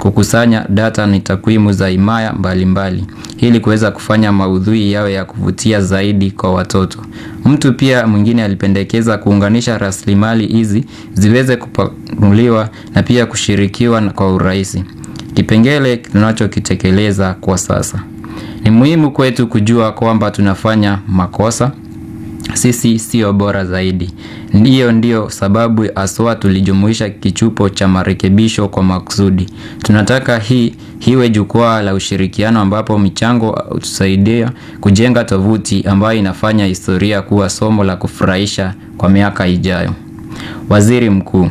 kukusanya data ni takwimu za himaya mbalimbali ili kuweza kufanya maudhui yawe ya kuvutia zaidi kwa watoto. Mtu pia mwingine alipendekeza kuunganisha rasilimali hizi ziweze kupanuliwa na pia kushirikiwa kwa urahisi. Kipengele tunachokitekeleza kwa sasa. Ni muhimu kwetu kujua kwamba tunafanya makosa. Sisi sio bora zaidi. Ndiyo ndiyo sababu haswa tulijumuisha kichupo cha marekebisho kwa makusudi. Tunataka hii iwe jukwaa la ushirikiano ambapo michango hutusaidia kujenga tovuti ambayo inafanya historia kuwa somo la kufurahisha kwa miaka ijayo. Waziri Mkuu.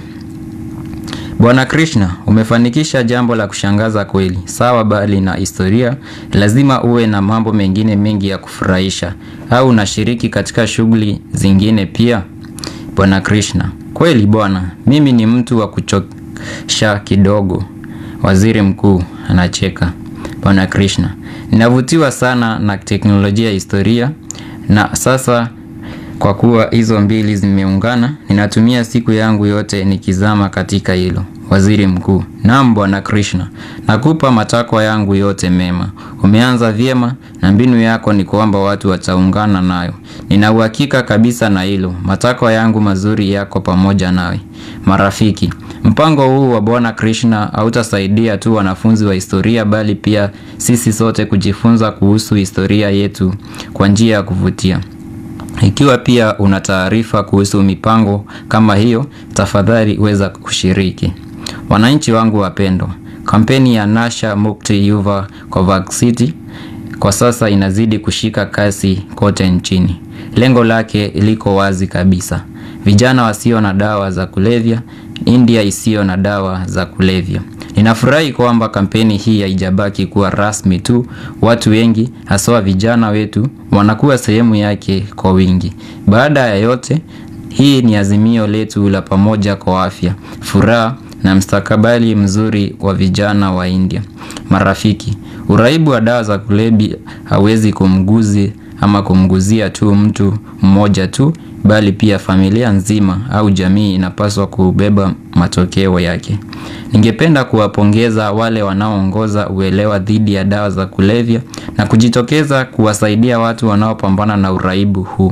Bwana Krishna, umefanikisha jambo la kushangaza kweli. Sawa bali na historia, lazima uwe na mambo mengine mengi ya kufurahisha. Au unashiriki katika shughuli zingine pia? Bwana Krishna. Kweli bwana, mimi ni mtu wa kuchosha kidogo. Waziri Mkuu anacheka. Bwana Krishna. Ninavutiwa sana na teknolojia ya historia na sasa kwa kuwa hizo mbili zimeungana, ninatumia siku yangu yote nikizama katika hilo. Waziri Mkuu. Naam Bwana Krishna. Nakupa matakwa yangu yote mema. Umeanza vyema na mbinu yako ni kwamba watu wataungana nayo. Nina uhakika kabisa na hilo. Matakwa yangu mazuri yako pamoja nawe. Marafiki. Mpango huu wa Bwana Krishna hautasaidia tu wanafunzi wa historia bali pia sisi sote kujifunza kuhusu historia yetu kwa njia ya kuvutia. Ikiwa pia una taarifa kuhusu mipango kama hiyo, tafadhali weza kushiriki. Wananchi wangu wapendwa, kampeni ya Nasha Mukti Yuva Covaxity kwa sasa inazidi kushika kasi kote nchini. Lengo lake liko wazi kabisa. Vijana wasio na dawa za kulevya, India isiyo na dawa za kulevya. Ninafurahi kwamba kampeni hii haijabaki kuwa rasmi tu. Watu wengi haswa vijana wetu wanakuwa sehemu yake kwa wingi. Baada ya yote, hii ni azimio letu la pamoja kwa afya, furaha na mstakabali mzuri wa vijana wa India. Marafiki, uraibu wa dawa za kulevya hawezi kumguzi ama kumguzia tu mtu mmoja tu bali pia familia nzima au jamii inapaswa kubeba matokeo yake. Ningependa kuwapongeza wale wanaoongoza uelewa dhidi ya dawa za kulevya na kujitokeza kuwasaidia watu wanaopambana na uraibu huu.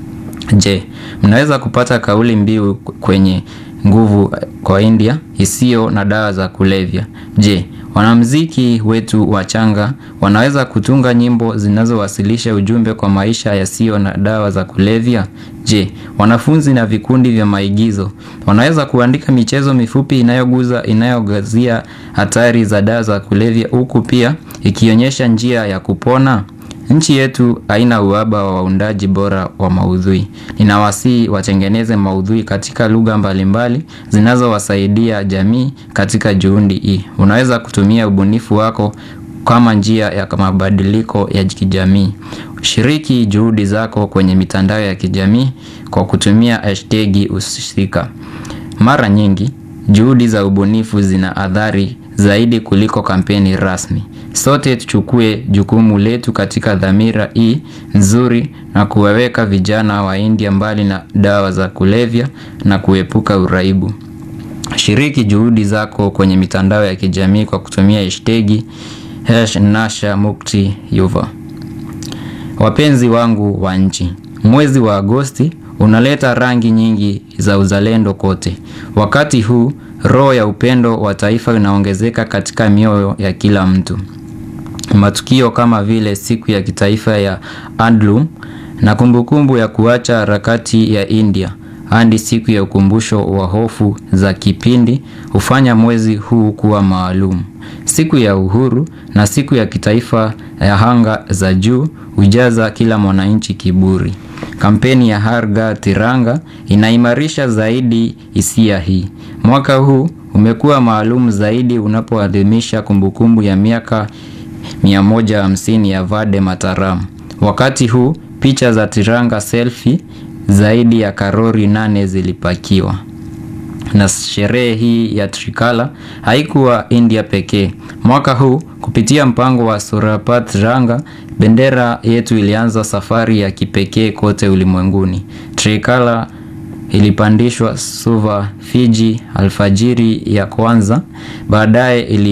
Je, mnaweza kupata kauli mbiu kwenye nguvu kwa India isiyo na dawa za kulevya? Je, wanamuziki wetu wachanga wanaweza kutunga nyimbo zinazowasilisha ujumbe kwa maisha yasiyo na dawa za kulevya? Je, wanafunzi na vikundi vya maigizo wanaweza kuandika michezo mifupi inayoguza inayogazia hatari za dawa za kulevya huku pia ikionyesha njia ya kupona? Nchi yetu haina uhaba wa waundaji bora wa maudhui. Ninawasihi watengeneze maudhui katika lugha mbalimbali zinazowasaidia jamii katika juhudi hii. Unaweza kutumia ubunifu wako kama njia ya mabadiliko ya kijamii. Shiriki juhudi zako kwenye mitandao ya kijamii kwa kutumia hashtagi husika. Mara nyingi, juhudi za ubunifu zina athari zaidi kuliko kampeni rasmi. Sote tuchukue jukumu letu katika dhamira hii nzuri na kuwaweka vijana wa India mbali na dawa za kulevya na kuepuka uraibu. Shiriki juhudi zako kwenye mitandao ya kijamii kwa kutumia hashtagi Nasha Mukti Yuva. Wapenzi wangu wa nchi, mwezi wa Agosti unaleta rangi nyingi za uzalendo kote. Wakati huu roho ya upendo wa taifa inaongezeka katika mioyo ya kila mtu. Matukio kama vile siku ya kitaifa ya Handloom na kumbukumbu ya kuacha harakati ya India hadi siku ya ukumbusho wa hofu za kipindi hufanya mwezi huu kuwa maalum. Siku ya uhuru na siku ya kitaifa ya anga za juu hujaza kila mwananchi kiburi. Kampeni ya Har Ghar Tiranga inaimarisha zaidi hisia hii. Mwaka huu umekuwa maalum zaidi unapoadhimisha kumbukumbu ya miaka 150 ya Vande Mataram. Wakati huu picha za Tiranga selfie zaidi ya karori nane zilipakiwa. Na sherehe hii ya Trikala haikuwa India pekee. Mwaka huu kupitia mpango wa Surapat Tiranga, bendera yetu ilianza safari ya kipekee kote ulimwenguni. Trikala ilipandishwa Suva, Fiji alfajiri ya kwanza, baadaye ili